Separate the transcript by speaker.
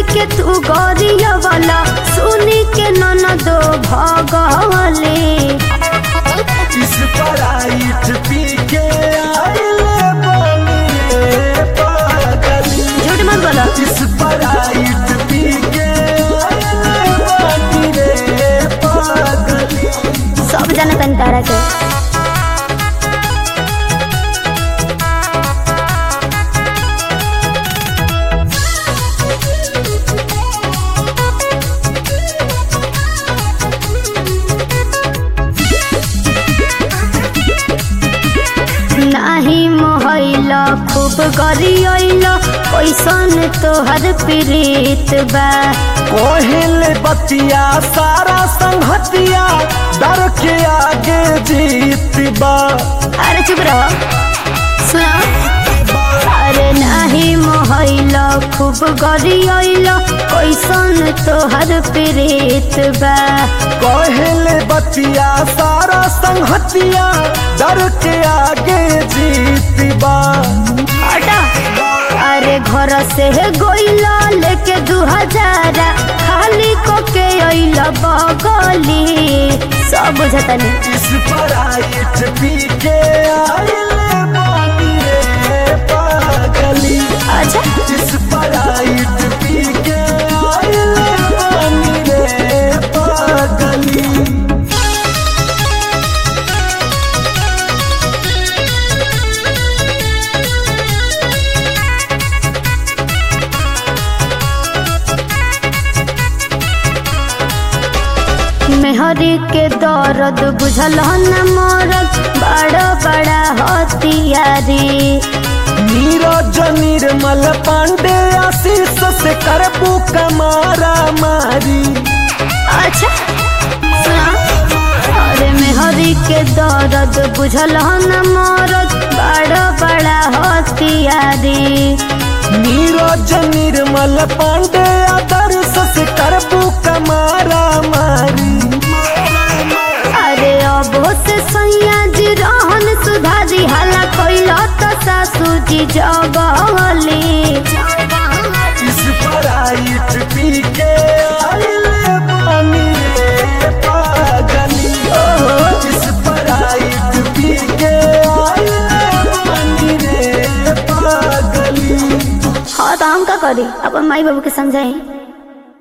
Speaker 1: के तू गरिया वाला सुनी के ननदो भगले
Speaker 2: इस पराइट पी के आइले बानी रे पागली
Speaker 1: झूठ मत बोलो
Speaker 2: इस पराइट पी के आइले बानी रे पागली
Speaker 1: सब जाने तन तारा के नाही मोहैल खूब गरियल कैसन तोहर प्रीत बा
Speaker 2: कोहिल बतिया सारा संहतिया डर के आगे जीत बा
Speaker 1: अरे चुप रहो सुनो अरे नाही मोहैल खूब गरियल कैसन तोहर प्रीत बा
Speaker 2: कोहिल बतिया सारा संहतिया डर के आगे जीत बा
Speaker 1: हटा अरे घर से गोइला लेके दू हजार खाली को के अइल बगली सब बुझतनी
Speaker 2: इस पराइट पी के आइले बानी रे पागली
Speaker 1: अच्छा
Speaker 2: इस पराइट पी के आइले बानी रे पागली
Speaker 1: मेहरी के दर्द बुझल न मरद बड़ा बड़ा हथियारी
Speaker 2: नीरज निर्मल पांडे आशीष से करबू कमारा मारी
Speaker 1: अच्छा सुना अरे मेहरी के दर्द बुझल न मरद बड़ा बड़ा हथियारी
Speaker 2: नीरज निर्मल पांडे आदर्श से करबू कमारा मारी
Speaker 1: अरे अब से सैया जी रहन सुधारी हाला कैला तो सासू जी जगली
Speaker 2: इस पराइट पी के आइले बानी रे पागली इस पराइट पी के आइले बानी रे पागली
Speaker 1: हाँ तो हम का करी अपन माई बाबू के समझाई